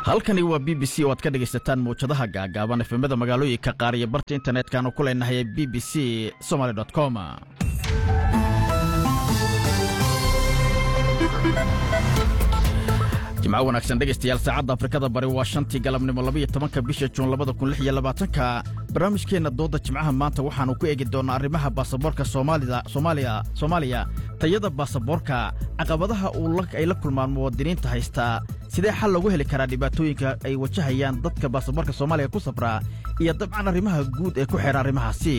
halkani waa b b c oo aad ka dhegaysataan mawjadaha gaagaaban efemada magaalooyinka qaar iyo barta internetkanu ku leenahay b b c somaly com jimco wanaagsan dhegaystayaal saacadda afrikada bari waa shantii galabnimo labaiyo tobanka bisha juun labada kun lix iyo labaatanka barnaamijkeenna doodda jimcaha maanta waxaannu ku eegi doonnaa arrimaha baasaboorka soomaaliya soomaaliya tayada baasaboorka caqabadaha ay la kulmaan muwaadiniinta haystaa sidee xal loogu heli karaa dhibaatooyinka ay wajahayaan dadka baasaboorka soomaaliya ku safraa iyo dabcan arrimaha guud ee ku xeehan arrimahaasi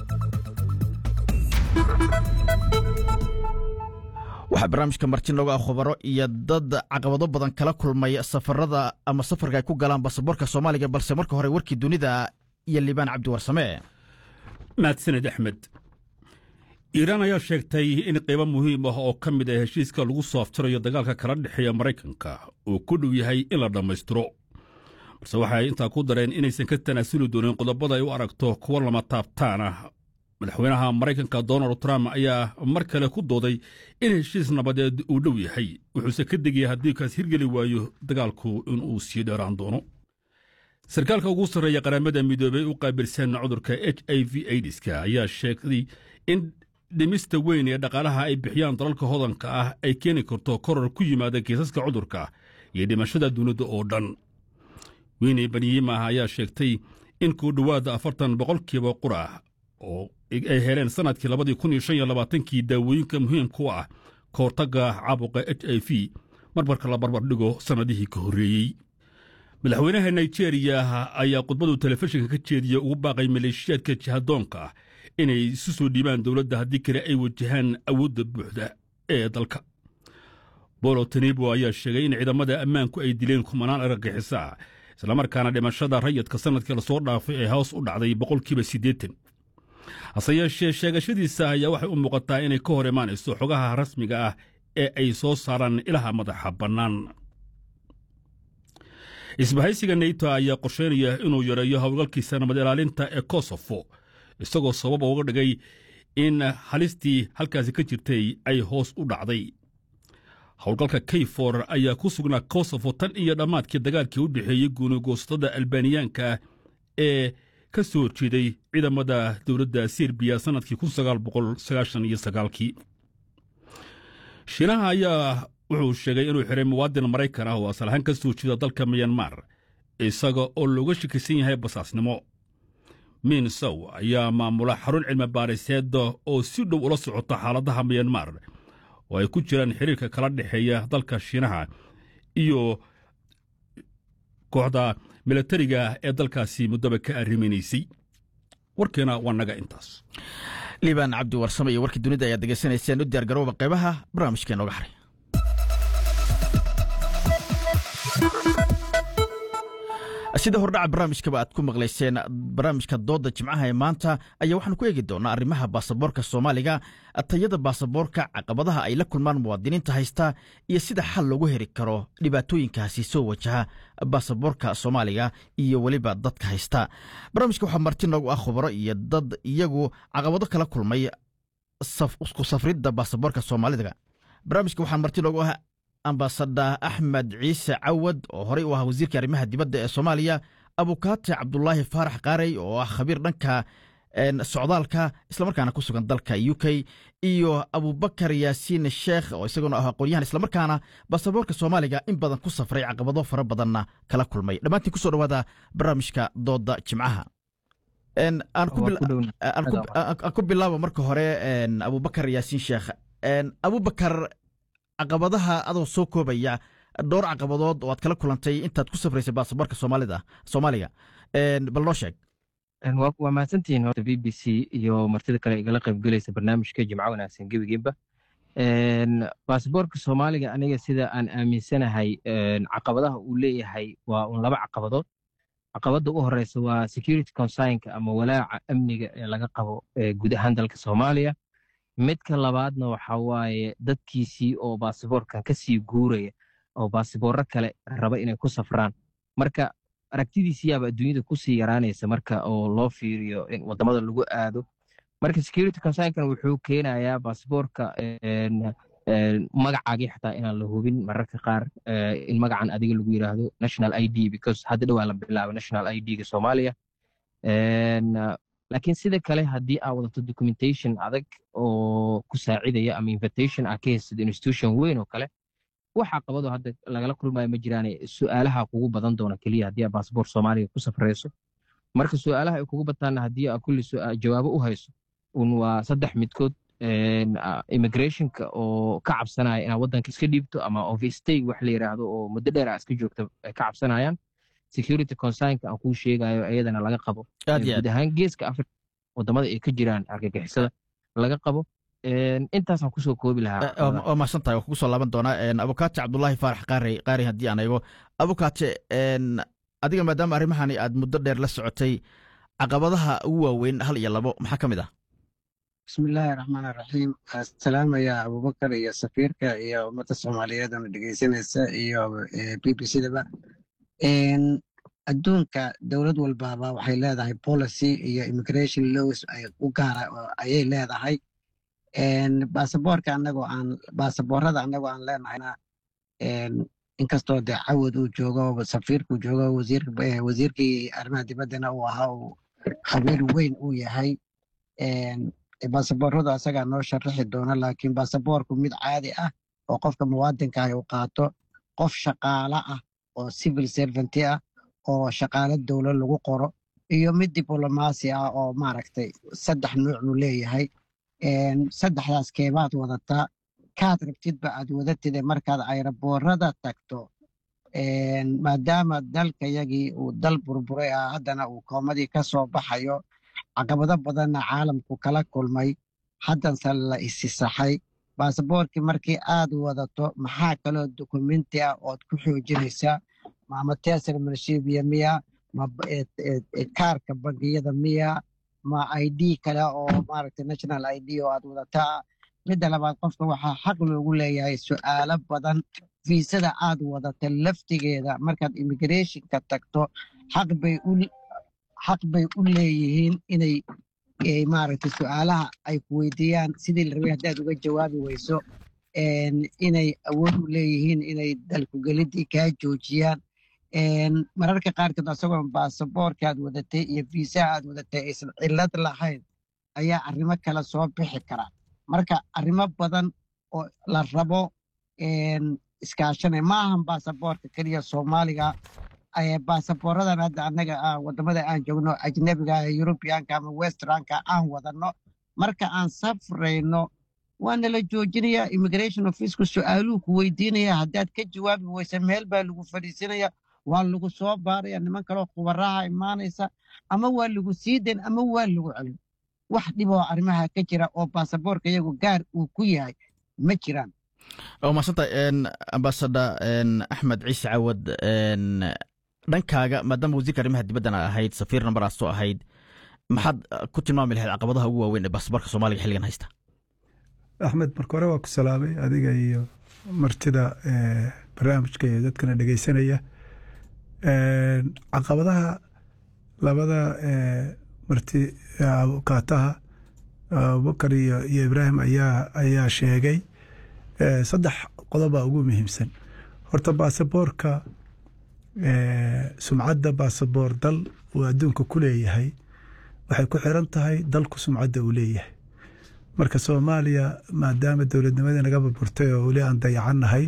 waxaa barnaamijka marti nooga ah khubaro iyo dad caqabado badan kala kulmay safarada ama safarka ay ku galaan baasaboorka soomaaliga balse marka hore warkii dunida iyo liibaan cabdiwarsame mahadsaned axmed iiraan ayaa sheegtay in qaybo muhiim ah oo ka mid ah heshiiska lagu soo aftirayo dagaalka kala dhexeeya maraykanka uu ku dhow yahay in la dhammaystiro balse waxay intaa ku dareen inaysan ka tanaasuli doonin qodobada ay u aragto kuwa lama taabtaan ah madaxweynaha maraykanka donald trump ayaa mar kale ku dooday in heshiis nabadeed uu dhow yahay wuxuuse ka degaya haddii kaas hirgeli waayo dagaalku inuu sii dheeraan doono sarkaalka ugu sarreeya qaramada midoobey u qaabilsan cudurka h i v aidiska ayaa sheegay in dhimista weyn ee dhaqaalaha ay bixiyaan dalalka hodanka ah ay keeni karto koror ku yimaada kiisaska cudurka iyo dhimashada dunida oo dhan weyne banyimah ayaa sheegtay in ku dhowaada afartan boqolkiiba qura oo ay heleen sannadkii labadii kun iyo shan iyo labaatankii daawooyinka muhiimku ah ka hortagga caabuqa h i v marmarka la barbardhigo sannadihii ka horreeyey madaxweynaha nigeriya ayaa khudbadu telefishinka ka jeediya ugu baaqay maleeshiyaadka jihadoonka ah inay isu soo dhiibaan dowladda haddii kale ay wajahaan awoodda buuxda ee dalka bolo tanibo ayaa sheegay in ciidamada ammaanku ay dileen kumanaan argagixisa islamarkaana dhimashada rayadka sannadkii lasoo dhaafay ee hoos u dhacday boqolkiiba siddeetan hase yeeshee sheegashadiisa ayaa waxay u muuqataa inay ka hor imaanayso xogaha rasmiga ah ee ay soo saaraan ilaha madaxa bannaan isbahaysiga neyto ayaa qorsheynaya inuu yareeyo howlgalkiisa nabad ilaalinta ee kosofo isagoo sabab uga dhigay in halistii halkaasi ka jirtay ay hoos u dhacday howlgalka kayfor ayaa ku sugnaa kosofo tan iyo dhammaadkii dagaalkii u dhexeeyey guunigoosatada albaaniyaanka ee ka soo horjeeday ciidamada dowladda serbiya sannadkii kii shiinaha ayaa wuxuu sheegay inuu xiray muwaadin maraykan ah oo asal ahaan ka soo jeeda dalka miyanmar isaga oo looga shakisan yahay basaasnimo min sow ayaa maamula xarun cilmi baariseeda oo si dhow ula socota xaaladaha miyanmar oo ay ku jiraan xiriirka kala dhexeeya dalka shiinaha iyo kooxda milatariga ee dalkaasi muddaba ka arriminaysay warkeena waa naga intaas liibaan cabdi warsame iyo warkii dunida ayaad degeysanayseen u diyaar garooba qaybaha barnaamijkee nooga haray sida hordhaca barnaamijkaba aad ku maqlayseen barnaamijka doodda jimcaha ee maanta ayaa waxaanu ku eegi doonaa arrimaha baasaboorka soomaaliga tayada baasaboorka caqabadaha ay la kulmaan muwaadiniinta haysta iyo sida xal loogu heri karo dhibaatooyinkaasi soo wajaha baasaboorka soomaaliga iyo weliba dadka haysta barnaamijka waxaa marti noogu ah khubaro iyo dad iyagu caqabado kala kulmay isku safridda baasaboorka soomaalida barnaamijka waxaa marti noogu ah ambasada axmed ciise cawad oo horey u ah wasiirka arrimaha dibadda ee soomaaliya abukaate cabdulaahi faarax qaarey oo ah khabiir dhanka socdaalka islamarkaana ku sugan dalka u k iyo abubakar yaasiin sheekh oo isaguna ah aqoonyahan islamarkaana baasaboorka soomaaliga in badan ku safray caqabado fara badanna kala kulmay dhammaantiin kusoo dhawaada barnaamijka dooda jimcaha aan ku bilaabo marka hore abubakar yaasiin sheekh abubakar caqabadaha adoo soo koobaya dhowr caqabadood oo aad kala kulantay intaad ku safraysay baasaboorka soomaalida soomaaliga bal noo sheeg waa mahadsantihiin horta b b c iyo martida kale igala qaybgelaysa barnaamijka jimco wanaagsan gebigeeba baasaboorka soomaaliga aniga sida aan aaminsanahay caqabadaha uu leeyahay waa un laba caqabadood caqabadda u horeysa waa security consignka ama walaaca amniga ee laga qabo guud ahaan dalka soomaaliya midka labaadna waxa waaye dadkiisii oo baasiboorkan ka sii guuraya oo baasiboorro kale raba inay ku safraan marka aragtidiisiyaaba adduunyada kusii yaraanaysa marka oo loo fiiriyo in wadamada lagu aado marka security consignkan wuxuu keenayaa baasiboorka magacaagii xataa inaan la hubin mararka qaar in magacan adiga lagu yiraahdo national i d because hadda dhowaa la bilaaba national i d-ga soomaaliya laakiin sida kale haddii aa wadato documentation adag oo ku saacidaya ama invitation aa ka haysad institution weyn oo kale wax caqabado hadda lagala kulmayo ma jiraane su-aalaha kugu badan doona keliya haddii aa baasboor soomaaliga ku safrayso marka su-aalaha ay kugu bataanna haddii aa kulli jawaabo u hayso un waa saddex midkood immigrationka oo ka cabsanaya inaad waddanka iska dhiibto ama overstay wax la yiraahdo oo muddo dheer aa iska joogta ay ka cabsanayaan security concernka aan kuu sheegayo iyadana laga qabo guud ahaan geeska africa wadamada ay ka jiraan argagixisada laga qabo intaasaan kusoo koobi lahaa waa mahadsan tahay waa kugu soo laaban doonaa abukaate cabdullaahi faarax qaari qaari haddii aan eego abukaate adiga maadaama arrimahani aad muddo dheer la socotay caqabadaha ugu waaweyn hal iyo labo maxaa ka mid ah bismillaahi raxmaan raxiim salaamaya abubakar iyo safiirka iyo ummadda soomaaliyeed oona dhegeysanaysa iyo b b c daba adduunka dowlad walbaaba waxay leedahay policy iyo immigration laws u gaara ayay leedahay baasaboorka anagoo aan baasaboorada anagoo aan leenahayna inkastoo dee cawad uu joogo safiirkuu joogo wasiirkii arrimaha dibaddana uu ahaa uu khabiir weyn uu yahay baasabooradu asagaa noo sharaxi doona laakiin baasaboorku mid caadi ah oo qofka muwaadinka ah uu qaato qof shaqaala ah oo civil servanty ah oo shaqaalo dowlad lagu qoro iyo mid diblomaasi ah oo maaragtay saddex nuuc buu leeyahay saddexdaas keebaad wadataa kaad rabtidba aad wadatide markaad ayraboorada tagto maadaama dalkayagii uu dal burburay ah haddana uu koomadii ka soo baxayo caqabado badanna caalamku kala kulmay haddanse la isisaxay baasaboorkii markii aad wadato maxaa kaloo dokumenti ah ood ku xoojinaysaa ma tesar marshibiya miya ma kaarka bangiyada miya ma i d kale oo maaragtay national i d oo aad wadataa midda labaad qofka waxaa xaq loogu leeyahay su'aalo badan fiisada aad wadata laftigeeda markaad immigrationka tagto xaq bay u xaq bay u leeyihiin inay maaragtay su'aalaha ay ku weydiiyaan sidii la rabay haddaad uga jawaabi weyso inay awood u leeyihiin inay dalkugeliddii kaa joojiyaan mararka qaarkood asagoo baasaboorka aad wadatay iyo fiisaha aad wadatay aysan cillad lahayn ayaa arrimo kale soo bixi kara marka arrimo badan oo la rabo iskaashanay ma ahan baasaboorka keliya soomaaliga baasaboorradan hadda annaga wadamada aan joogno ajnebiga yurubiyaanka ama westranka aan wadanno marka aan safrayno waana la joojinaya immigration officku su-aaluhu ku weydiinaya haddaad ka jawaabi weysa meel baa lagu fadhiisinaya waa lagu soo baaraya niman kaloo khubaraha imaanaysa ama waa lagu sii dayn ama waa lagu celin wax dhiboo arrimaha ka jira oo baasaboorka iyagu gaar uu ku yahay ma jiraan waa maasanta ambasada axmed ciise cawad dhankaaga maadaama wasiirka arrimaha dibaddana ahayd safiirna maraasoo ahayd maxaad ku tilmaami lahayd caqabadaha ugu waaweyn ee baasaboorka soomaaliga xilligan haysta axmed marka hore waa ku salaamay adiga iyo martida barnaamijka iyo dadkana dhegeysanaya caqabadaha labada marti kaataha abubakar iyo ibraahim ayaa sheegay saddex qodobbaa ugu muhiimsan horta baasaboorka sumcadda baasaboor dal uu adduunka ku leeyahay waxay ku xiran tahay dalku sumcadda uu leeyahay marka soomaaliya maadaama dowladnimadii naga burburtay oo weli aan dayacannahay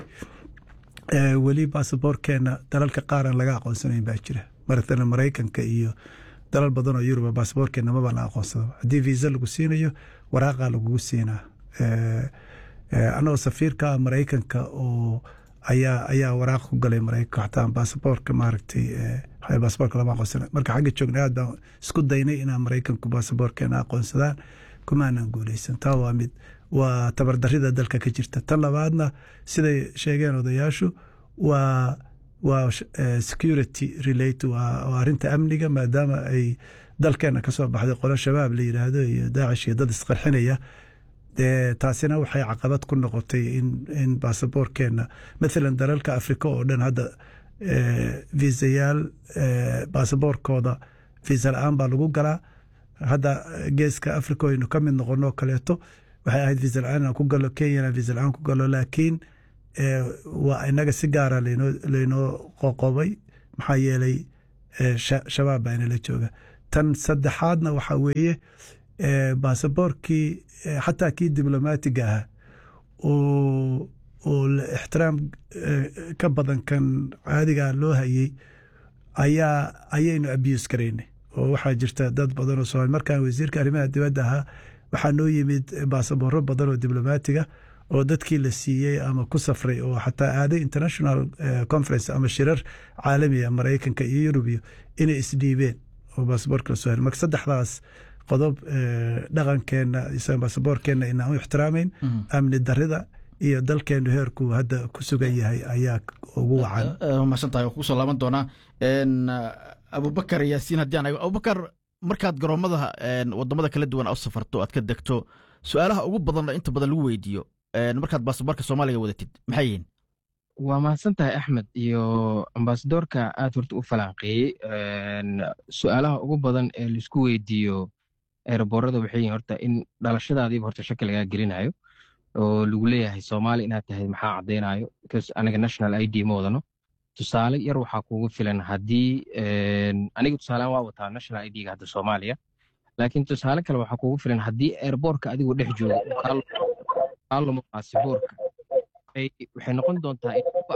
weli baasaboorkeena dalalka qaar aan laga aqoonsanayn baa jira maratan maraykanka iyo dalal badan oo yuruba baasaboorkeena maba la aqoonsado haddii viisa lagu siinayo waraaqaa lagugu siinaa annagoo safiirka maraykanka oo ayaa ayaa waraaq ku galay maraykanka xataa baasaboorka maaragtay baasaboorka lama aqoonsana marka xagga joogna aad baan isku daynay inaan maraykanku baasaboorkeena aqoonsadaan kumaanan guuleysan taa waa mid waa tabardarida dalka ka jirta tan labaadna siday sheegeen odayaashu waa waa security relate waa arrinta amniga maadaama ay dalkeena kasoo baxday qolo shabaab la yidhaahdo iyo daacish iyo dad isqarxinaya dee taasina waxay caqabad ku noqotay in baasaboorkeena mathalan dalalka afrika oo dhan hadda viisayaal baasaboorkooda viisa la-aan baa lagu galaa hadda geeska africa aynu ka mid noqonoo kaleeto waxay ahayd visa la-aan inaan ku galo kenyana visa la-aan ku galo laakiin waa inaga si gaara laynoo qoqobay maxaa yeelay shabaab baa inala jooga tan saddexaadna waxaa weeye baasaboorkii xataa kii diblomaatiga ahaa oo ixtiraam ka badan kan caadiga loo hayey ayaa ayaynu abuse garaynay oo waxaa jirta dad badan oo somaali markaan wasiirka arrimaha dibadda ahaa waxaa noo yimid baasabooro badan oo diblomaatiga oo dadkii la siiyey ama ku safray oo xataa aaday international conference ama shirar caalamiga maraykanka iyo yurubiyo inay isdhiibeen oo baasaboorka lasoo hel marka saddexdaas qodob dhaqankeenna baasaboorkeenna inaan u ixtiraamayn amni darida iyo dalkeenu heerku hadda ku sugan yahay ayaa ugu wacan mahadsantahay oo kusoo laaban doonaa abubakar yaasiin haddii aan abubakar markaad garoomada wadamada kala duwan u safarto aad ka degto su-aalaha ugu badan inta badan lagu weydiiyo markaad baasaboorka soomaaliga wadatid maxay yihiin waa mahadsan tahay axmed iyo ambasadoorka aad horta u falanqeeyey su-aalaha ugu badan ee laisku weydiiyo eeraboorada waxay yihiin horta in dhalashadaadiiba horta shaki lagaa gelinayo oo lagu leeyahay soomaali inaad tahay maxaa caddaynayo because aniga national i d ma wadano tusaale yar waxaa kugu filan haddii aniga tusaalean waa wataa national i d-ga hadda soomaaliya laakiin tusaale kale waxaa kugu filan haddii airboortka adigoo dhex joogo kaalamo baasiboorka waxay noqon doontaa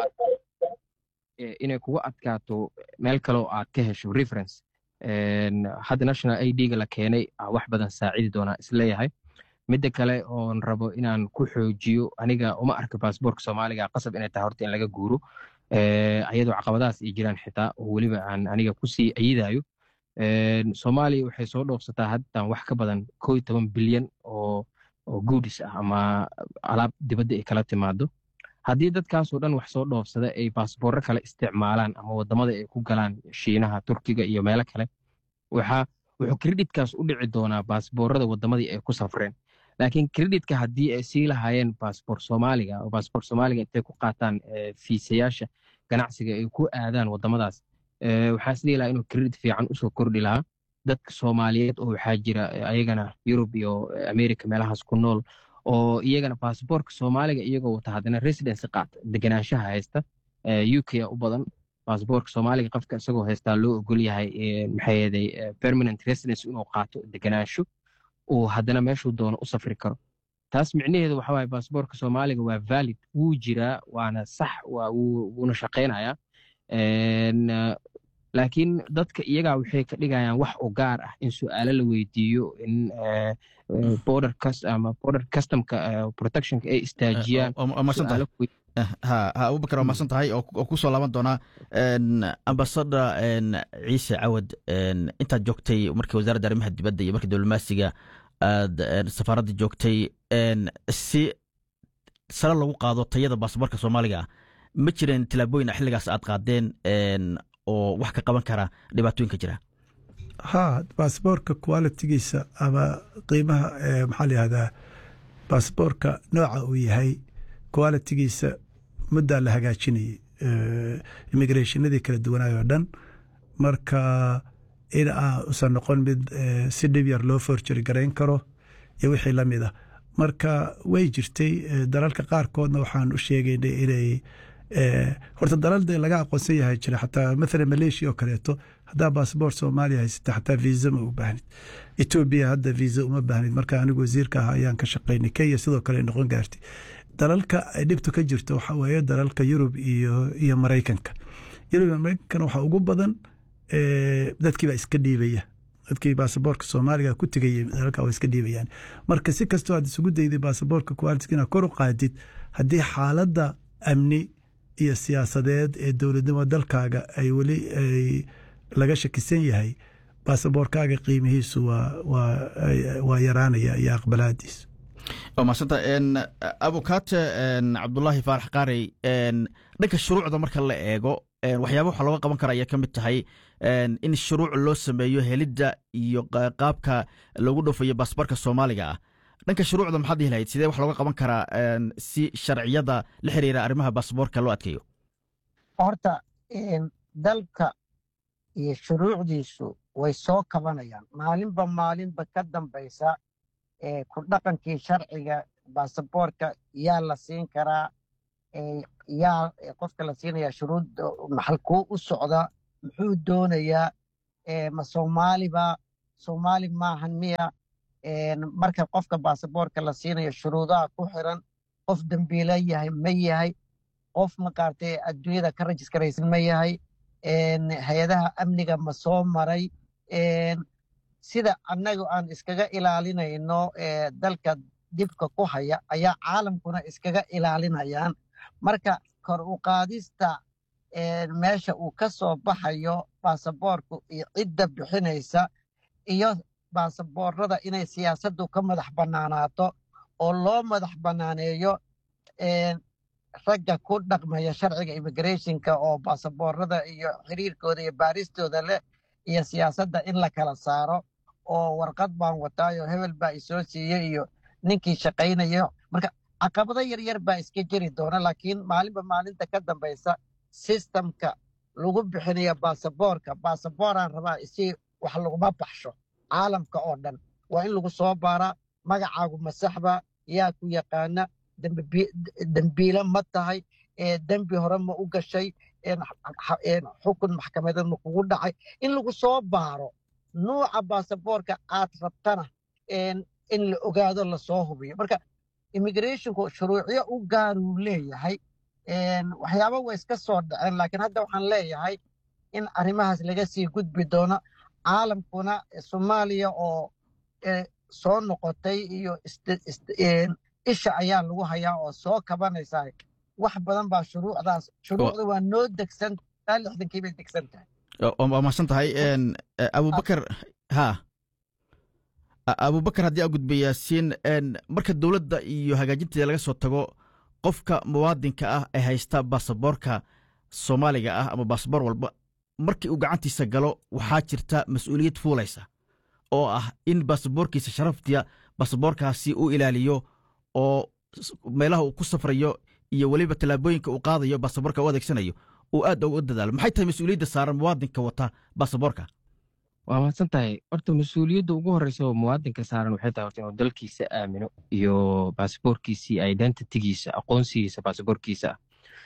inay kugu adkaato meel kale oo aad ka hesho reference hadda national i d-ga la keenay wax badan saacidi doonaa isleeyahay midda kale oon rabo inaan ku xoojiyo aniga uma arka baasboorka soomaaliga qasab inay tahay horta in laga guuro ayadoo caqabadahaas ay jiraan xitaa oo weliba aan aniga kusii ayidayo soomaaliya waxay soo dhoofsataa haddan wax ka badan koo iyo toban bilyan oo oo guudis ah ama alaab dibadda ay kala timaado haddii dadkaasoo dhan wax soo dhoofsada ay baasboorro kale isticmaalaan ama waddamada ay ku galaan shiinaha turkiga iyo meelo kale waxaa wuxuu kreditkaas u dhici doonaa baasboorrada waddamadii ay ku safreen laakiin kreditka haddii ay sii lahaayeen baasboor soomaaliga oo baasboor soomaaliga intay ku qaataan fiisayaasha ganacsiga ay ku aadaan waddamadaas waxaa isdhihi lahaa inuu kredit fiican usoo kordhi lahaa dadka soomaaliyeed oo waxaa jira ayagana yurub iyo america meelahaas ku nool oo iyagana baasboorka soomaaliga iyagoo wata haddana residency qaata deganaanshaha haysta u k u badan baasboorka soomaaliga qofka isagoo haystaa loo ogol yahay maxay yeeday permanent residence inuu qaato deganaansho uu haddana meeshuu doono u safri karo taas micnaheedu waxa waaye baasboorka soomaaliga waa valid wuu jiraa waana sax wuuna shaqaynayaa laakiin dadka iyagaa waxay ka dhigayaan wax u gaar ah in su-aalo la weydiiyo in border ama border customka protectionka ay istaajiyaan ha abubakar waa mahadsan tahay oo kusoo laaban doonaa ambasada ciise cawad intaad joogtay markii wasaaradda arrimaha dibadda iyo markii diblomaasiga aad safaaradda joogtay si sare lagu qaado tayada baasaboorka soomaaliga ah ma jireen tilaabooyin xilligaas aad qaadeen oo wax ka qaban kara dhibaatooyinka jira ha baasboorka qualitigiisa ama qiimaha maxaa layihahdaa baasboorka nooca uu yahay qualitigiisa muddaa la hagaajinayay immigrationadii kala duwanaay oo dhan marka in aan usan noqon mid si dhib yar loo forjari garayn karo iyo wixii la mid ah marka way jirtay dalalka qaarkoodna waxaan u sheegaynay inay horta dalal dee laga aqoonsan yahay jira xataa mathalan malaysia oo kaleeto haddaa baasboor soomaaliya haysata xataa viisa ma u baahnid etoobiya hadda viisa uma baahnid marka anigu wasiirka ah ayaan ka shaqaynay kenya sidoo kale noqon gaartay dalalka ay dhibtu ka jirto waxaa weeye dalalka yurub iyo iyo maraykanka yurub iyo maraykankana waxaa ugu badan dadkii baa iska dhiibaya dadkii baasaboorka soomaaliga ku tegayay dalalka waa iska dhiibayaan marka si kastoo aad isugu dayday baasaboorka quality inaad kor u qaadid haddii xaaladda amni iyo siyaasadeed ee dowladnimo dalkaaga ay weli ay laga shakisan yahay baasaboorkaaga qiimihiisu waa yaraanaya iyo aqbalaadiisu waa mahadsanta abukate cabdulaahi faarax qaarey dhanka shuruucda marka la eego waxyaaba waxaa looga qaban kara ayaa ka mid tahay in shuruuc loo sameeyo helidda iyo qaabka loogu dhoofayo baasboorka soomaaliga ah dhanka shuruucda maxaad dhihi lahayd sidee wax looga qaban karaa si sharciyada la xiriira arrimaha baasboorka loo adkeeyo horta dalka iyo shuruucdiisu way soo kabanayaan maalinba maalinba ka dambaysa ku dhaqankii sharciga baasaboorka yaa la siin karaa yaa qofka la siinaya shuruud maxalkuu u socda muxuu doonayaa ma soomaaliba soomaali maahan miya marka qofka baasaboorka la siinayo shuruudaha ku xiran qof dembiila yahay ma yahay qof maqaartay adduunyada ka rajiskaraysan ma yahay hay-adaha amniga ma soo maray sida annagu aan iskaga ilaalinayno dalka dibka ku haya ayaa caalamkuna iskaga ilaalinayaan marka kor u qaadista meesha uu ka soo baxayo baasaboorku iyo cidda bixinaysa iyo baasaboorada inay siyaasaddu ka madax bannaanaato oo loo madax bannaaneeyo ragga ku dhaqmaya sharciga immigrationka oo baasaboorada iyo xiriirkooda iyo baaristooda leh iyo siyaasadda in la kala saaro oo warqad baan wataayo hebel baa isoo siiyey iyo ninkii shaqaynayo marka caqabado yaryar baa iska jiri doona laakiin maalinba maalinta ka dambaysa sistamka lagu bixinayo baasaboorka baasabooraan rabaa isi wax laguma baxsho caalamka oo dhan waa in lagu soo baaraa magacaagu masaxba yaa ku yaqaana dembiile ma tahay dembi hore ma u gashay xukun maxkamadeed ma kugu dhacay in lagu soo baaro nuuca baasaboorka aad rabtana in la ogaado lasoo hubiyo marka immigrationku shuruucyo u gaaruu leeyahay waxyaaba way iska soo dhaceen laakiin hadda waxaan leeyahay in arrimahaas laga sii gudbi doono caalamkuna soomaaliya oo soo noqotay iyo isha ayaa lagu hayaa oo soo kabanaysaa wax badan baa shuruucdaas shuruucda waa noo degsan taa lixdankii bay degsan tahay waa mahadsan tahay abubakar ha abubakar haddii aa gudba yaasiin marka dowladda iyo hagaajinteeda laga soo tago qofka muwaadinka ah ee haysta baasaboorka soomaaliga ah ama baasaboor walba markii uu gacantiisa galo waxaa jirta mas-uuliyad fuulaysa oo ah in baasaboorkiisa sharaftiya baasaboorkaasi uu ilaaliyo oo meelaha uu ku safrayo iyo weliba tallaabooyinka uu qaadayo baasaboorka u adeegsanayo uu aad uga dadaalo maxay tahay mas-uuliyadda saaran muwaadinka wata baasaboorka waa mahadsan tahay horta mas-uuliyadda ugu horreysa oo muwaadinka saaran waxay tahay horta inuu dalkiisa aamino iyo baasaboorkiisii identitigiisa aqoonsigiisa baasaboorkiisa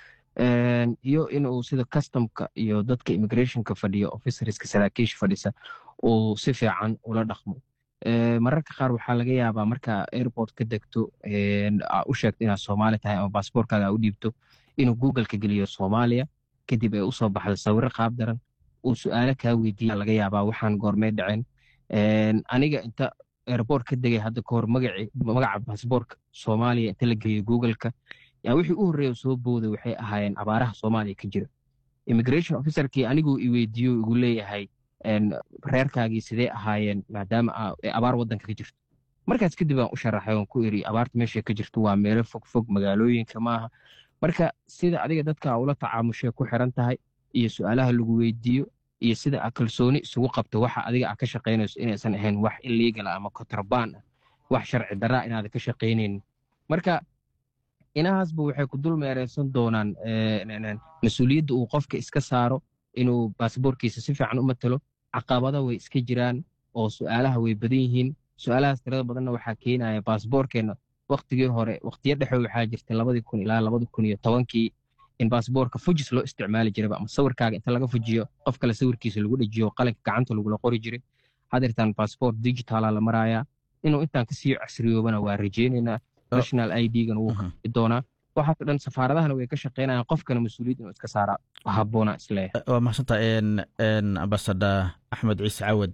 ah iyo inuu sida customka iyo dadka immigrationka fadhiya officerska saraakiisha fadhisa uu si fiican ula dhaqmo mararka qaar waxaa laga yaabaa marka airport ka degto u sheegto inaad soomaali tahay ama baasaboorkaaga u dhiibto inuu googleka geliyo soomaaliya kadib ay usoo baxdo sawiro qaab daran uu su-aalo kaa weydiiya laga yaabaa waxaan goormee dhaceen aniga inta airport ka degay hadda kahor magaca baasaboorka soomaaliya inta la geliyo googleka yaa wixii u horreeya soo booday waxay ahaayeen abaaraha soomaaliya ka jira immigration officerkii aniguu i weydiiyo igu leeyahay reerkaagii sidee ahaayeen maadaama abaar waddanka ka jirto markaas kadib aan u sharaxay oon ku iri abaarta meesha ka jirto waa meelo fog fog magaalooyinka maaha marka sida adiga dadka ula tacaamushay ku xiran tahay iyo su-aalaha lagu weydiiyo iyo sida a kalsooni isugu qabto waxa adiga a ka shaqaynayso inaysan ahayn wax illegala ama kontrabaan ah wax sharci daraa inaada ka shaqaynaynin marka inahaasba waxay ku dul meereysan doonaan mas-uuliyadda uu qofka iska saaro inuu baasaboorkiisa si fiican u matalo caqabada way iska jiraan oo su-aalaha way badan yihiin su-aalahaas tirada badanna waxaa keenaya baasaboorkeenna waktigii hore waktiyo dhexe waxaa jirtay labadii kun ilaa labadi kun iyo tobankii in baasaboorka fujis loo isticmaali jiraba ama sawirkaaga inta laga fujiyo qof kale sawirkiisa lagu dhejiyo qalinka gacanta lagula qori jiray hadeertaan baasaboort digitaala la marayaa inuu intaan kasii casriyoobana waa rajeynaynaa national i d-gana wuu kaii doonaa waxaasoo dhan safaaradahana way ka shaqaynayaan qofkana mas-uuliyad inuu iska saaraa habboona isleeyahay waa mahadsantaa ambasada axmed ciise cawad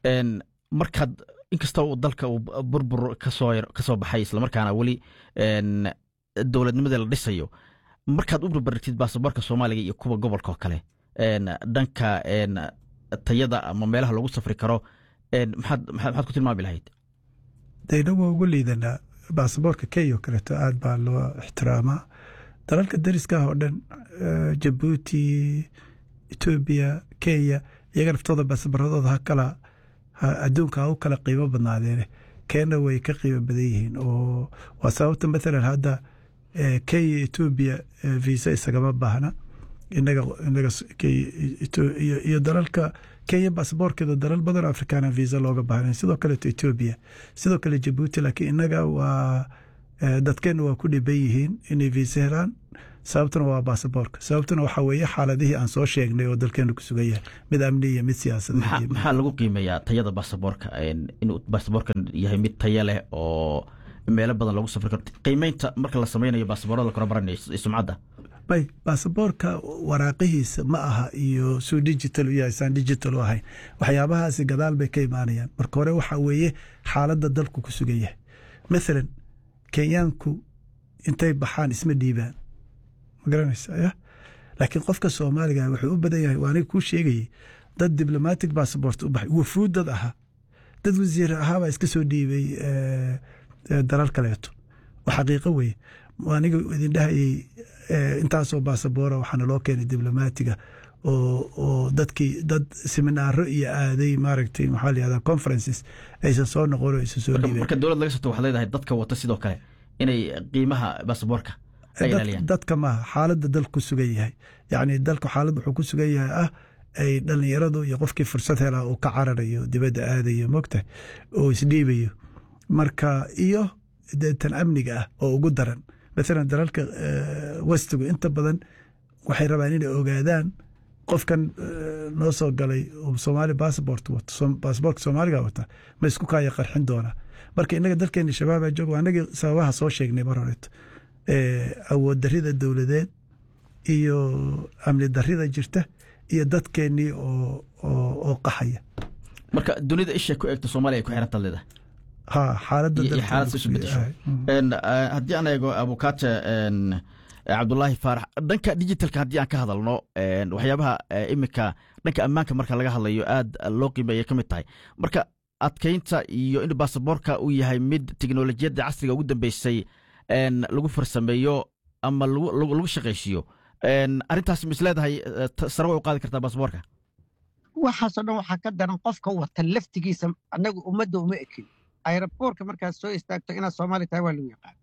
markaad inkasta uu dalka uu burbur kasoo kasoo baxay islamarkaana weli dowladnimadii la dhisayo markaad u barbarigtid baasaboorka soomaaliga iyo kuwa gobolka oo kale dhanka tayada ama meelaha lagu safri karo maxaad maxaad ku tilmaami lahayd dayna waa ugu liidanaa baasaboorka kenya oo kaleeto aad baa loo ixtiraamaa dalalka dariska ah oo dhan jabuuti etoobiya kenya iyaga naftooda baasaboorradooda ha kala adduunka ha u kala qiimo badnaadeene kenya way ka qiimo badan yihiin oo waa sababta mathalan hadda kenya etoobiya visa isagama baahna inaga inaga iyo dalalka kenya basaboorkeeda dalal badan afrikaana visa looga baahnayn sidoo kaleeto etoobiya sidoo kale jabuuti laakiin inaga waa dadkeena waa ku dhiban yihiin inay visa helaan sababtuna waa baasaboorka sababtuna waxaa weeye xaaladihii aan soo sheegnay oo dalkeenu ku sugan yahay mid amni iyo mid siyaasadeed maxaa lagu qiimeeyaa tayada baasaboorka inuu baasaboorkan yahay mid taya leh oo meelo badan lagu safri karo qiimeynta marka la sameynayo baasaboorada la korabaranayo sumcadda bay baasaboorka waraaqihiisa ma aha iyo suu digital u yahay saan digital u ahayn waxyaabahaasi gadaal bay ka imaanayaan marka hore waxaa weeye xaaladda dalku ku sugan yahay mathalan kenyaanku intay baxaan isma dhiibaan ma garanaysa ya laakiin qofka soomaaliga wuxuu u badan yahay waa aniga kuu sheegayey dad diblomatic bassabort u baxay wufuud dad ahaa dad wasiir ahaabaa iska soo dhiibay dalal kaleeto waa xaqiiqo weye aniga idin dhahayey intaasoo baasaboora waxaana loo keenay diblomaatiga oo dadkii dad seminaaro iyo aaday maaragtay maxaa layihahda conferences aysan soo noqon oo aysan soo dhiibeen marka dowlad laga soto waxaad leedahay dadka wata sidoo kale inay qiimaha baasaboorka ay ilaaliyaan dadka maaha xaaladda dalku ku sugan yahay yacni dalku xaalad wuxuu ku sugan yahay ah ay dhallinyaradu iyo qofkii fursad helaa uu ka cararayo dibadda aadayo mogtahay oo isdhiibayo marka iyo tan amniga ah oo ugu daran maalan dalalka westigu inta badan waxay rabaan inay ogaadaan qofkan noo soo galay soomaali bassabort wato basabortka soomaaliga wata ma isku kaaya qarxin doonaa marka inaga dalkeeni shabaaba jooga anagii sababaha soo sheegnay mar horeeto awood darida dowladeed iyo amni darida jirta iyo dadkeenii oo qaxaya marka dunida isha ku eegto soomaaliya ay ku xiran taad leedahay ha xaaladda xaalad isu bedesho haddii aan eego abukaate cabdulaahi faarax dhanka digitalka haddii aan ka hadalno waxyaabaha iminka dhanka ammaanka marka laga hadlayo aad loo qiimeeya ka mid tahay marka adkeynta iyo in baasaboorka uu yahay mid teknolojiyadda casriga ugu dambeysay lagu farsameeyo ama lagu shaqaysiiyo arrintaas mis leedahay sare way u qaadi kartaa baasaboorka waxaasoo dhan waxaa ka daran qofka wata laftigiisa annagu ummadda uma ekin ayraboorka markaad soo istaagto inaad soomaali tahay waa lagu yaqaan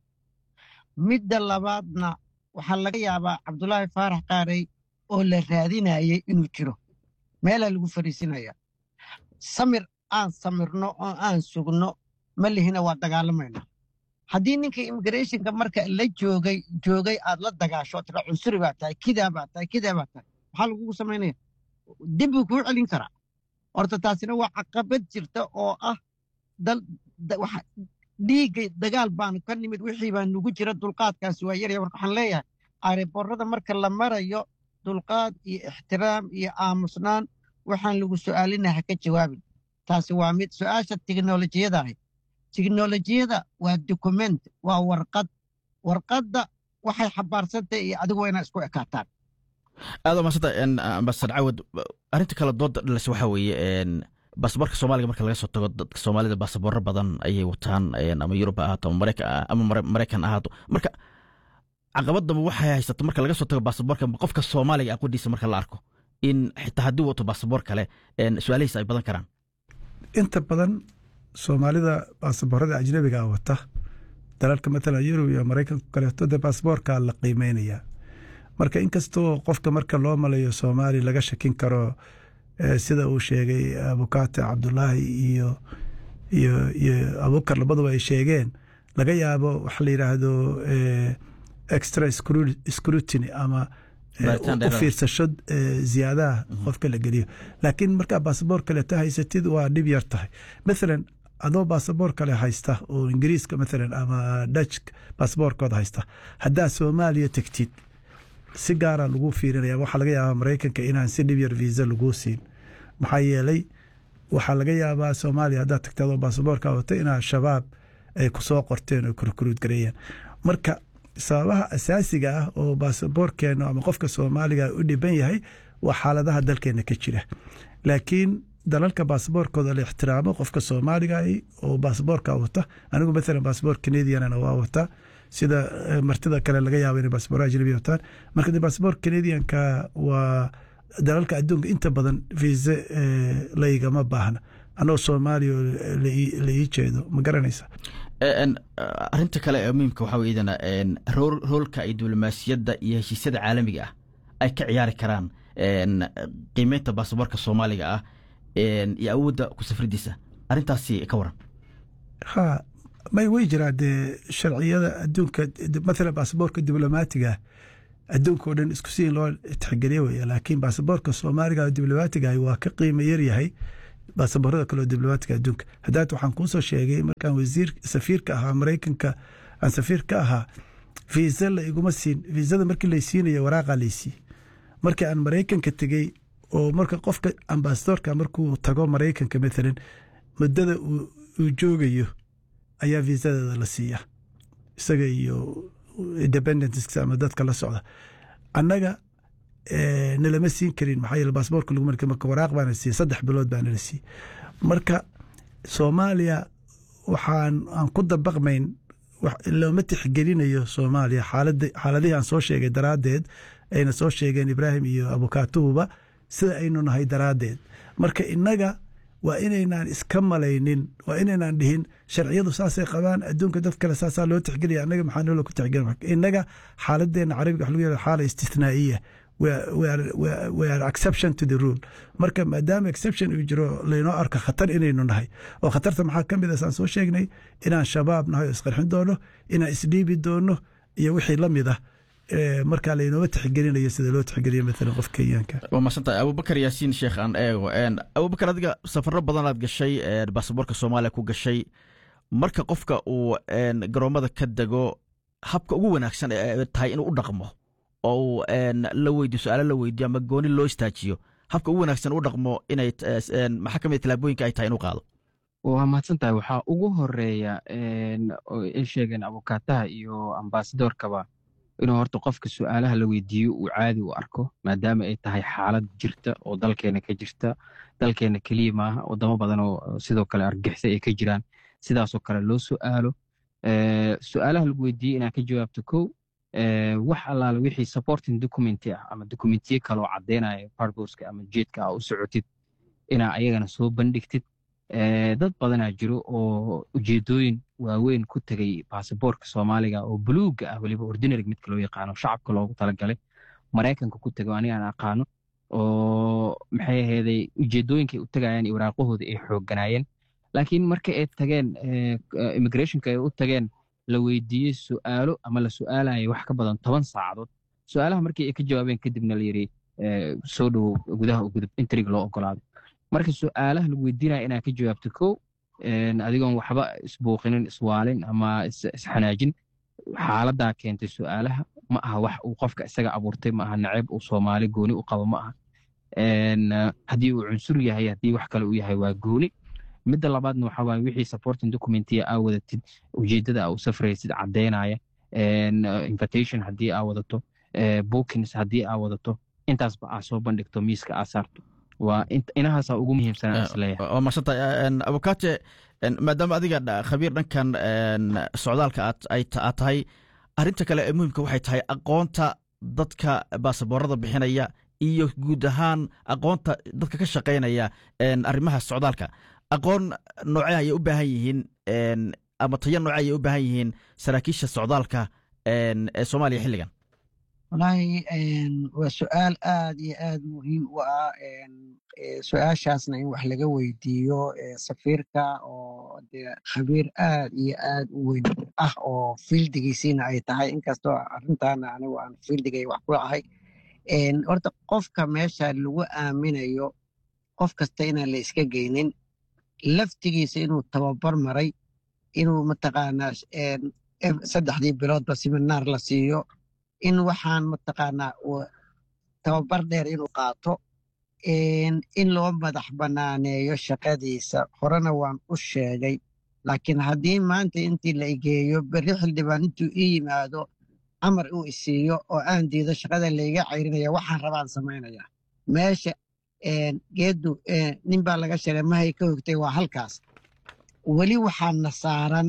midda labaadna waxaa laga yaabaa cabdulaahi faarax qaaray oo la raadinayay inuu jiro meelaa lagu fariisinaya samir aan samirno oo aan sugno ma lihina waa dagaalamayna haddii ninka immigrationka marka la joogay joogay aad la dagaasho tira cunsuri baa tahay kidaa baa tahay kidaa baa tahay maxaa lagugu samaynaya dib buu kuu celin karaa horta taasina waa caqabad jirta oo ah dhiigga dagaal baanu ka nimid wixii baa nugu jira dulqaadkaasi waa yarya marka waxaan leeyahay aariboorada marka la marayo dulqaad iyo ixtiraam iyo aamusnaan waxaan lagu su'aalina ha ka jawaabin taasi waa mid su'aasha tiknolojiyada ahay tiknolojiyada waa dokument waa warqad warqadda waxay xabaarsantahay iyo adigu waa inaa isku ekaataan aad maasanta ambasadar cawad arrinta kale dooda dhalas waxaa weeye baasaboorka soomaaliga marka laga soo tago dadka soomaalida baasaboorro badan ayay wataan ama yurub ha ahaato ama maraykan ahaato marka caqabadaba waxay haysato marka laga soo tago baasaboorka qofka soomaaliga aqoondiisa marka la arko in xitaa haddii wato baasaboor kale su-aalihiisa ay badan karaan inta badan soomaalida baasaboorada ajnabiga wata dalalka matalan yurub iyo maraykanka kaleeto dee baasaboorka la qiimeynayaa marka inkastoo qofka marka loo malayo soomaali laga shakin karo sida uu sheegay abukaate cabdulaahi iyo iyo iyo abukar labaduba ay sheegeen laga yaabo waxa la yidhaahdo extra scrutiny ama u fiirsasho ziyaadaha qofka la geliyo laakiin markaa baasaboor kaleeto haysatid waa dhib yar tahay mathalan adoo baasaboor kale haysta oo ingiriiska mathalan ama dutch baasaboorkooda haysta haddaa soomaaliya tegtid si gaara lagu fiirinaya waxaa laga yaabaa maraykanka inaan si dhib yar viisa laguu siin maxaa yeelay waxaa laga yaabaa soomaaliya haddaad tagta adoo baasaboorka wata inaa shabaab ay kusoo qorteen oo kurkuruud gareeyeen marka sababaha asaasiga ah oo baasaboorkeena ama qofka soomaaliga u dhiban yahay waa xaaladaha dalkeena ka jira laakiin dalalka baasaboorkooda la ixtiraamo qofka soomaaliga oo baasaboorka wata anigu maalan baasaboor canadianna waa wataa sida martida kale laga yaabo inay baasaboor ajnabi wataan marka de baasaboor canadianka waa dalalka adduunka inta badan viise laygama baahna anoo soomaaliya la ii jeedo ma garanaysa arrinta kale ee muhiimka waxaa weydana roolka ay diblomaasiyadda iyo heshiisyada caalamiga ah ay ka ciyaari karaan qiimeynta baasaboorka soomaaliga ah iyo awoodda ku safridiisa arrintaasi ka waran ha may way jiraa dee sharciyada adduunka mathalan baasaboorka diblomaatiga adduunka oo dhan isku si in loo tixgeliyo weya laakiin baasaboorka soomaaliga oo diblomaatigaah waa ka qiimo yaryahay baasaboorada kale oo diblomaatiga adduunka haddaad waxaan kuusoo sheegay markaan wasiir safiirka ahaa maraykanka aan safiir ka ahaa fiisa la iguma siin fiisada markii lay siinayo waraaqaa laysii markii aan maraykanka tegey oo marka qofka ambasadorka markuu tago maraykanka maalan muddada uu joogayo ayaa fiisadeeda la siiyaa isaga iyo independents ama dadka la socda annaga nalama siin karin maxaa yeele baasaboorka lagu marka marka waraaq baana siiyey saddex bilood baana la siiyey marka soomaaliya waxaan aan ku dabaqmayn looma tixgelinayo soomaaliya xaaladihii aan soo sheegay daraaddeed ayna soo sheegeen ibraahim iyo abukaatuhuba sida aynu nahay daraaddeed marka innaga waa inaynaan iska malaynin waa inaynaan dhihin sharciyadu saasay qabaan adduunka dad kale saasaa loo tixgelaya annaga maxaa noola ku tixgelin innaga xaaladeenna carabiga wax lagu yahdo xaala istisnaa'iya we are exception to the rule marka maadaama exception uu jiro laynoo arko khatar inaynu nahay oo khatarta maxaa ka mid a saan soo sheegnay inaan shabaab nahay oo isqarxin doono inaan isdhiibi doono iyo wixii la mid ah markaa laynooma tixgelinayo sida loo tixgeliyo maalan qof kenyaanka waa masantahay abubakar yaasiin sheekh aan eego abubakar adiga safaro badanaad gashay baasaboorka soomaaliya ku gashay marka qofka uu garoommada ka dego habka ugu wanaagsan ee tahay inuu u dhaqmo oo uu la weydiyo su-aalo la weydiyo ama gooni loo istaajiyo habka ugu wanaagsan u dhaqmo inay maxaa ka mid talaabooyinka ay tahay inuu qaado waa mahadsan tahay waxaa ugu horeeya ay sheegeen abukaataha iyo ambasadorkaba inuu horta qofka su-aalaha la weydiiyo uu caadi u arko maadaama ay tahay xaalad jirta oo dalkeena ka jirta dalkeena keliya maaha wadamo badan oo sidoo kale argixisay ay ka jiraan sidaasoo kale loo su'aalo su-aalaha lagu weydiiyey inaad ka jawaabto kow wax allaale wixii supporting documenti ah ama documentiye kaloo caddeynaya barboska ama jeedka ah u socotid inaa ayagana soo bandhigtid dad badanaa jiro oo ujeedooyin waaweyn ku tegay baasaboorka soomaaliga oo buluuga ah weliba ordinary midka loo yaqaano shacabka loogu talagalay maraykanka ku tego aniga aan aqaano oo maxay aheeday ujeedooyinkay u tegayaan iyo waraaqahooda ay xoogganaayeen laakiin marka ay tageen immigrationka ay u tageen la weydiiyey su'aalo ama la su'aalayay wax ka badan toban saacadood su'aalaha markii ay ka jawaabeen kadibna la yidhi soo dhowow gudaha u gudub intrig loo ogolaaday marka su'aalaha lagu weydiinaya inaad ka jawaabto kow adigoon waxba isbuuqinin iswaalin ama isxanaajin xaaladaa keentay su'aalaha ma aha wax uu qofka isaga abuurtay ma aha naceeb uu soomaali gooni u qabo ma aha haddii uu cunsur yahay haddii wax kale uu yahay waa gooni midda labaadna waxa waaye wixii supporting documentiya aa wadatid ujeeddada aa u safraysid caddeynaya invitation haddii aa wadato bookings haddii aa wadato intaasba aa soo bandhigto miiska aa saarto waa inahaasaa ugu muhiimsanaa isleeyahay waa masantahay abukate maadaama adiga khabiir dhankan socdaalka aad tahay arrinta kale ee muhiimka waxay tahay aqoonta dadka baasaboorada bixinaya iyo guud ahaan aqoonta dadka ka shaqaynaya arrimaha socdaalka aqoon noocee ayay u baahan yihiin ama tayo noocee ayay u baahan yihiin saraakiisha socdaalka ee soomaaliya xilligan wallaahi waa su-aal aad iyo aad muhiim u ah su-aashaasna in wax laga weydiiyo safiirka oo dee khabiir aad iyo aad u weyn ah oo fiildigiisiina ay tahay inkastoo arrintaana anigu aan fiildigay wax ku ahay horta qofka meesha lagu aaminayo qof kasta inaan la iska geynin laftigiisa inuu tababar maray inuu mataqaanaa saddexdii biloodba siminaar la siiyo in waxaan mataqaanaa tababar dheer inuu qaato in loo madax banaaneeyo shaqadiisa horena waan u sheegay laakiin haddii maanta intii la igeeyo berri xildhibaan intuu ii yimaado amar uu isiiyo oo aan diido shaqada layga cayrinaya waxaan rabaan samaynaya meesha geeddu nin baa laga sheegay mahay ka hogtay waa halkaas weli waxaana saaran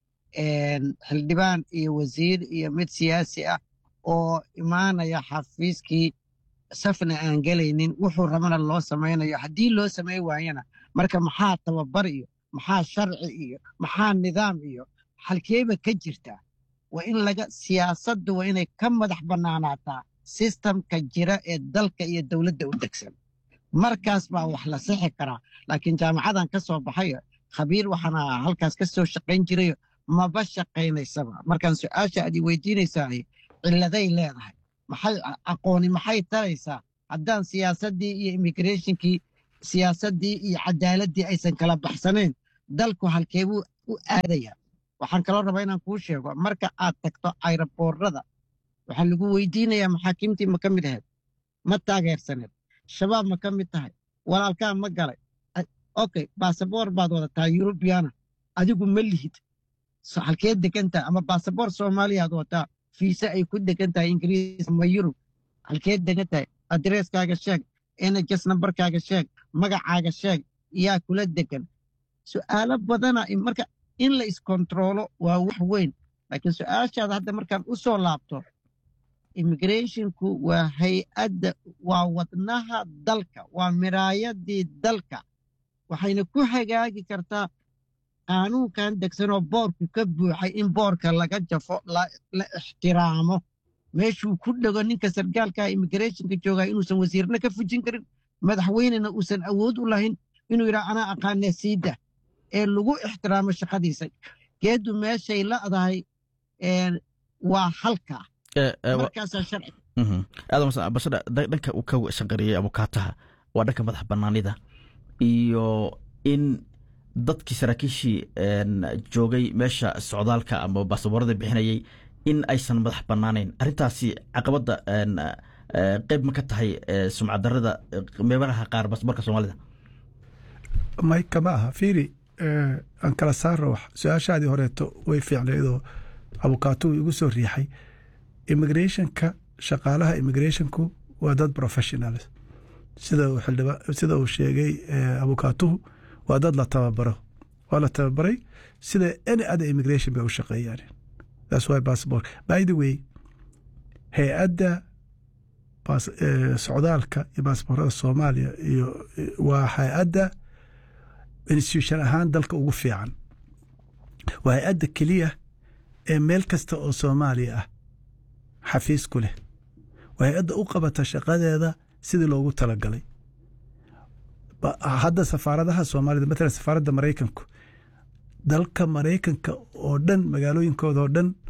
xildhibaan iyo wasiir iyo mid siyaasi ah oo imaanaya xafiiskii safna aan gelaynin wuxuu rabana loo samaynayo haddii loo samay waayana marka maxaa tababar iyo maxaa sharci iyo maxaa nidaam iyo halkeeba ka jirtaa waa in laga siyaasaddu waa inay ka madax bannaanaataa sistamka jira ee dalka iyo dowladda u degsan markaas baa wax la sixi karaa laakiin jaamacadan ka soo baxayo khabiir waxaana halkaas ka soo shaqayn jirayo maba shaqaynaysaba markaan su-aasha aad i weydiinaysaa cilladay leedahay maxay aqooni maxay taraysaa haddaan siyaasaddii iyo immigrationkii siyaasaddii iyo cadaaladii aysan kala baxsanayn dalku halkeebuu u aadaya waxaan kaloo rabaa inaan kuu sheego marka aad tagto ayraboorada waxaa lagu weydiinayaa maxaakiimtii ma ka mid ahayd ma taageersaneed shabaab ma ka mid tahay walaalkaa ma galay okay baasaboor baad wadataa yurubiyaana adigu ma lihid halkee degan tahay ama baasaboor soomaaliyaad wataa fiise ay ku degan tahay ingiriis ama yurub halkee degan tahay adreeskaaga sheeg nhs nambarkaaga sheeg magacaaga sheeg yaa kula degan su'aalo badana marka in la iskontroolo waa wax weyn laakiin su-aashaada hadda markaan u soo laabto immigrationku waa hay-adda waa wadnaha dalka waa miraayadii dalka waxayna ku hagaagi kartaa qaanuunkan degsanoo boorku ka buuxay in boorka laga jafo la ixtiraamo meeshuu ku dhego ninka sargaalkaa immigrationka joogaa inuusan wasiirna ka fujin karin madaxweynena uusan awood u lahayn inuu yidhaha anaa aqaanee siida ee lagu ixtiraamo shaqadiisa geeddu meeshay la'dahay waa halkaa markaasaa sharci aadambashada dhanka uu ka shaqariyey abukaataha waa dhanka madax bannaanida iyo in dadkii saraakiishii joogay meesha socdaalka ama baasaboorada bixinayay in aysan madax bannaanayn arrintaasi caqabadda qeyb ma ka tahay sumcaddarada meelaha qaar baasaboorka soomaalida may kama aha fiiri aan kala saarno wax su-aashaadii horeeto way fiicnaydoo abukaatuhu igu soo riixay immigrationka shaqaalaha immigrationku waa dad professionals sida uu sheegay abukaatuhu waa dad la tababaro waa la tababaray sida any other immigration bay u shaqeeyaan that's why passport by the way hay-adda socdaalka iyo baasboorada soomaaliya iyo waa hay-adda institution ahaan dalka ugu fiican waa hay-adda keliya ee meel kasta oo soomaaliya ah xafiis ku leh waa hay-adda u qabata shaqadeeda sidii loogu talagalay hadda safaaradaha soomaalida matalan safaaradda maraykanku dalka maraykanka oo dhan magaalooyinkooda oo dhan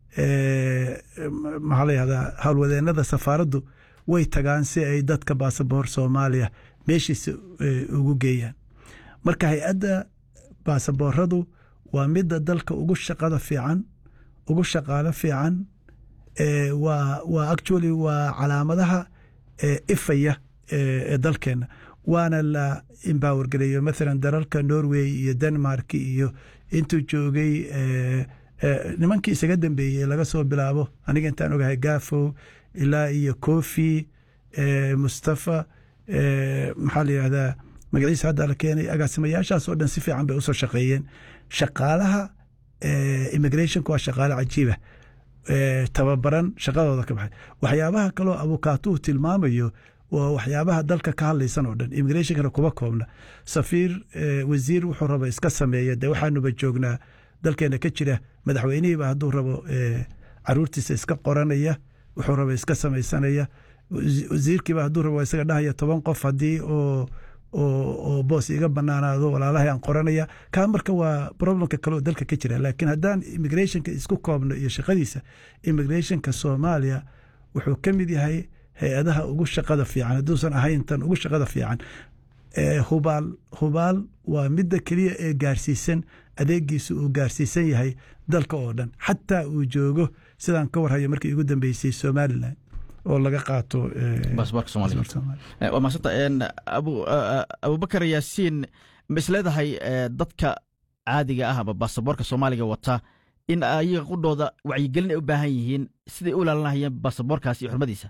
maxaa la yihahdaa howlwadeenada safaaraddu way tagaan si ay dadka baasaboor soomaaliya meeshiisa ugu geeyaan marka hay-adda baasabooradu waa midda dalka ugu shaqada fiican ugu shaqaalo fiican waa waa actually waa calaamadaha ifaya ee dalkeena waana la embower gareeyo mathalan dalalka norway iyo denmark iyo intuu joogay nimankii isaga dambeeyey laga soo bilaabo aniga intaan ogahay gafow ilaa iyo kofi mustafa maxaa la yihahdaa magaciisa hadda la keenay agaasimayaashaas oo dhan si fiican bay usoo shaqeeyeen shaqaalaha immigrationka waa shaqaale cajiiba tababaran shaqadooda ka baxay waxyaabaha kaloo abukaatuhu tilmaamayo waa waxyaabaha dalka ka hadlaysan oo dhan immigrationkana kuma koobna safiir wasiir wuxuu raba iska sameeya dee waxaanuba joognaa dalkeena ka jira madaxweynihiiba hadduu rabo caruurtiisa iska qoranaya wuxuu raba iska samaysanaya wasiirkiiba hadduu rabo isaga dhahaya toban qof haddii oo oo boos iga banaanaado walaalahay aan qoranaya kaa marka waa problemka kale oo dalka ka jira laakiin haddaan immigrationka isku koobno iyo shaqadiisa immigrationka soomaaliya wuxuu ka mid yahay hay-adaha ugu shaqada fiican hadduusan ahayn tan ugu shaqada fiican hubaal hubaal waa midda keliya ee gaarsiisan adeegiisa uu gaarsiisan yahay dalka oo dhan xataa uu joogo sidaan ka warhayo markii ugu dambeysay somalilan oo laga qaato baasaboorka soomaaliya waa maasanta abubakar yaasiin ma isleedahay dadka caadiga ah ama baasaboorka soomaaliga wata in ayaga qudhooda wacyigelin ay u baahan yihiin siday u ilaalinahayeen baasaboorkaas iyo xurmadiisa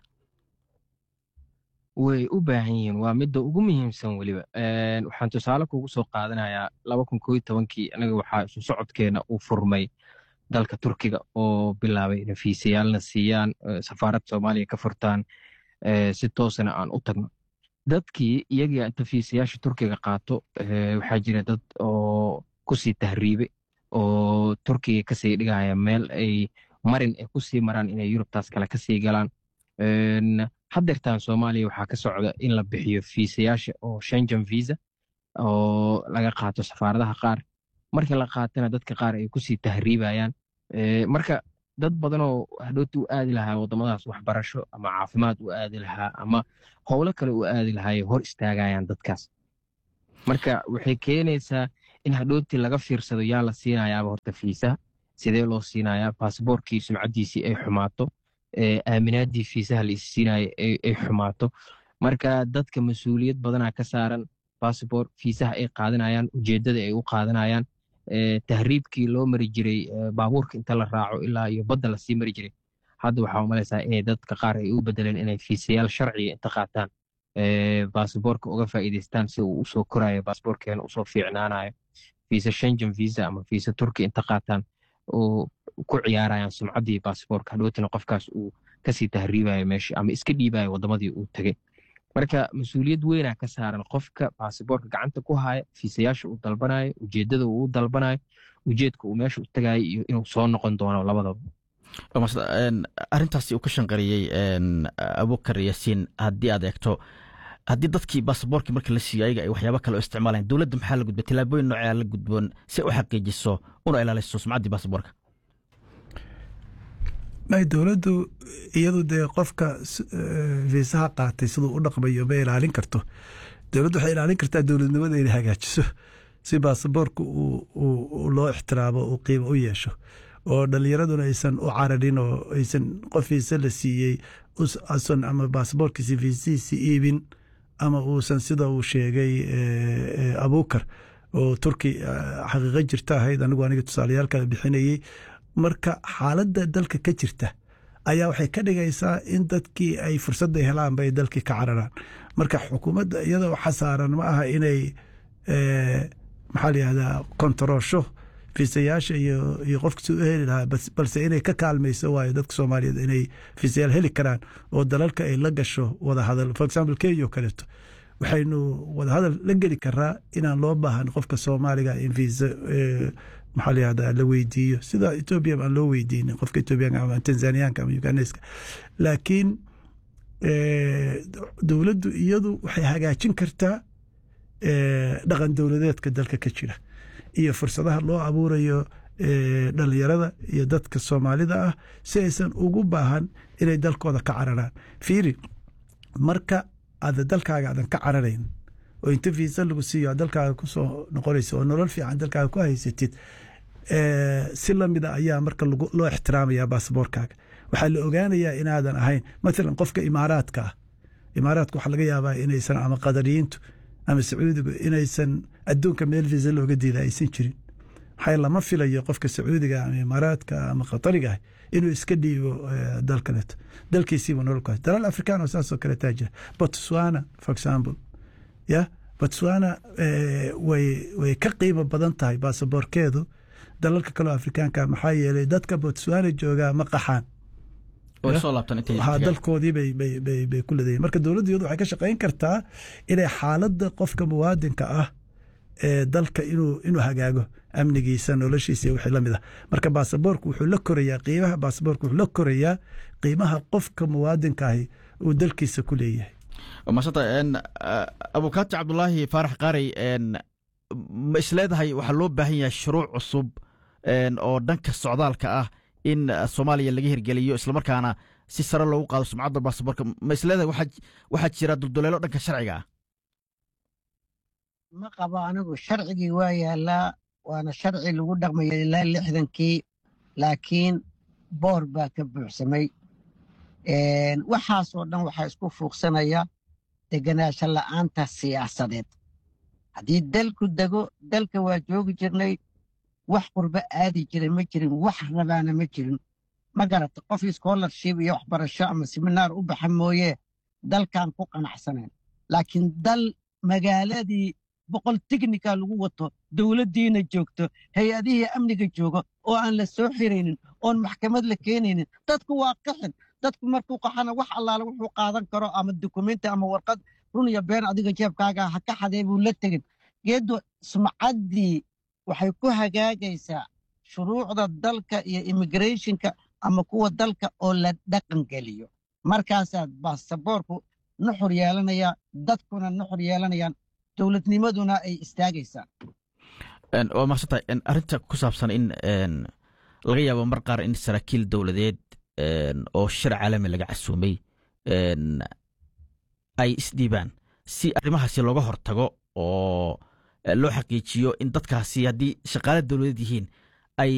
way u baahan yihiin waa midda ugu muhiimsan weliba waxaan tusaale kugu soo qaadanayaa laba kun koo iyo tobankii anaga waxaa isu socodkeena uu furmay dalka turkiga oo bilaabay inay fiisayaalna siiyaan safaaradda soomaaliya ka furtaan si toosana aan u tagno dadkii iyagii inta fiisayaasha turkiga qaato waxaa jira dad oo kusii tahriibe oo turkiga kasii dhigaya meel ay marin ay kusii maraan inay yurubtaas kale kasii galaan haddeertaan soomaaliya waxaa ka socda in la bixiyo fiisayaasha oo shengen visa oo laga qaato safaaradaha qaar marka la qaatana dadka qaar ay kusii tahriibayaan marka dad badanoo hadhooti u aadi lahaa waddamadaas waxbarasho ama caafimaad u aadi lahaa ama howlo kale u aadi lahaay hor istaagayaan dadkaas marka waxay keenaysaa in hadhooti laga fiirsado yaa la siinayaaba horta fiisaha sidee loo siinayaa baasboorkii sumcaddiisii ay xumaato aaminaadii fiisaha la isiinaya ay xumaato marka dadka mas-uuliyad badanaa ka saaran bassabor fiisaha ay qaadanayaan ujeeddada ay u qaadanayaan tahriibkii loo mari jiray baabuurka inta la raaco ilaa iyo badda lasii mari jiray hadda waxaa umalaysaa inay dadka qaar ay u bedeleen inay fiisayaal sharciga inta qaataan basaboorka uga faa'iidaystaan si uu usoo korayo basaboorkeena usoo fiicnaanayo fiisa shengen visa ama fiisa turki inta qaataan oo ku ciyaarayaan sumcaddii basaboorka hadhowtina qofkaas uu kasii tahriibayo meesha ama iska dhiibayo waddamadii uu tegey marka mas-uuliyad weynaa ka saaran qofka basaboorka gacanta ku haya fiisayaasha uu dalbanayo ujeeddada uu u dalbanayo ujeedka uu meesha u tagayo iyo inuu soo noqon doono labadaba arrintaasi uu ka shanqariyey abukar yaasiin haddii aad eegto haddii dadkii basaboorkii marka la siiyo ayaga ay waxyaaba kale oo isticmaalayan dowladda maxaa la gudba tilaabooyin noocea la gudboon si u xaqiijiso una ilaaliso sumcaddii basaboorka may dowladdu iyadu dee qofka fiisaha qaatay siduu u dhaqmayo ma ilaalin karto dowladdu waxay ilaalin kartaa dowladnimada inay hagaajiso si baasaboorka loo ixtiraamo uu qiimo u yeesho oo dhalinyaraduna aysan u cararin oo aysan qof fiisa la siiyey usan ama baasaboorkiisi fiisihiisi iibin ama uusan sida uu sheegay abukar oo turki xaqiiqo jirta ahayd anigu aniga tusaaleyaalkala bixinayey marka xaaladda dalka ka jirta ayaa waxay ka dhigaysaa in dadkii ay fursadda helaanba ay dalkii ka cararaan marka xukuumadda iyada waxa saaran ma aha inay maxaa la yihahdaa kontaroosho fiisayaasha iyo iyo qofka si u heli lahaa balse inay ka kaalmayso waayo dadka soomaaliyeed inay fiisayaal heli karaan oo dalalka ay la gasho wadahadal for example kenya oo kaleeto waxaynu wadahadal la geli karaa inaan loo baahan qofka soomaaliga in fiisa maxaa la yihahdaa la weydiiyo sida etoobiya aan loo weydiinin qofka etoobiyaanka ama tanzaniyaanka ama uganeska laakiin dowladdu iyadu waxay hagaajin kartaa dhaqan dowladeedka dalka ka jira iyo fursadaha loo abuurayo dhalinyarada iyo dadka soomaalida ah si aysan ugu baahan inay dalkooda ka cararaan fiiri marka aada dalkaaga aadan ka cararayn oo inta fiisa lagu siiyo aad dalkaaga kusoo noqonaysa oo nolol fiican dalkaaga ku haysatid si lamida ayaa marka loo ixtiraamaya baasaboorkaaga waxaa la ogaanayaa inaadan ahayn maalan qofka imaaraadka ah imaaraadka waxaa laga yaabaa inaysan ama qadariyiintu ama sacuudigu inaysan adduunka meel fiisa looga diida aysan jirin maxaa lama filayo qofka sacuudiga ama imaaraadka ama qatariga ah inuu iska dhiibo dal kaleeto dalkiisiiba nolol ku hay dalal afrikaan oo saasoo kaleetaa jira botswana for example ya botswana way ka qiimo badan tahay baasaboorkeedu dalalka kaleo afrikaanka maxaa yeelay dadka botswana joogaa ma qaxaan dalkoodii bay ku leedayiin marka dowladdu iyadu waxay ka shaqayn kartaa inay xaaladda qofka muwaadinka ah ee dalka inuu hagaago amnigiisa noloshiisa iyo wixii la mid ah marka baasaboorku wuxuu la korayaa qiimaha baasaboorku wuxuu la korayaa qiimaha qofka muwaadinka ahi uu dalkiisa ku leeyahay maasanta abukaati cabdulaahi faarax qaarey ma isleedahay waxaa loo baahan yahay shuruuc cusub oo dhanka socdaalka ah in soomaaliya laga hirgeliyo islamarkaana si sare loogu qaado sumcadda baasaboorka ma isleedahay waxaa jira dulduleelo dhanka sharciga ah ma qabo anigu sharcigii waa yaalaa waana sharci lagu dhaqmaya ilaa lixdankii laakiin boor baa ka buuxsamay waxaasoo dhan waxaa isku fuuqsanaya deganaansho la'aanta siyaasadeed haddii dalku dego dalka waa joogi jirnay wax qurbo aadi jiray ma jirin wax rabaana ma jirin ma garata qof scholarship iyo waxbarasho ama seminaar u baxa mooye dalkan ku qanacsanayn laakiin dal magaaladii boqol tiknika lagu wato dowladdiina joogto hay-adihii amniga jooga oo aan la soo xiraynin oon maxkamad la keenaynin dadku waa qaxin dadku markuu qaxana wax allaale wuxuu qaadan karo ama dukumenti ama warqad run iyo been adiga jeebkaaga ha ka xadee buu la tegin geeddu sumcaddii waxay ku hagaagaysaa shuruucda dalka iyo immigrationka ama kuwa dalka oo la dhaqan geliyo markaasaa baasaboorku nuxur yeelanaya dadkuna nuxur yeelanayaan dowladnimaduna ay istaagaysaa waa maaqsantahay arrinta ku saabsan in laga yaabo mar qaar in saraakiil dowladeed oo shir caalami laga casuumay ay isdhiibaan si arrimahaasi looga hortago oo loo xaqiijiyo in dadkaasi haddii shaqaale dowladeed yihiin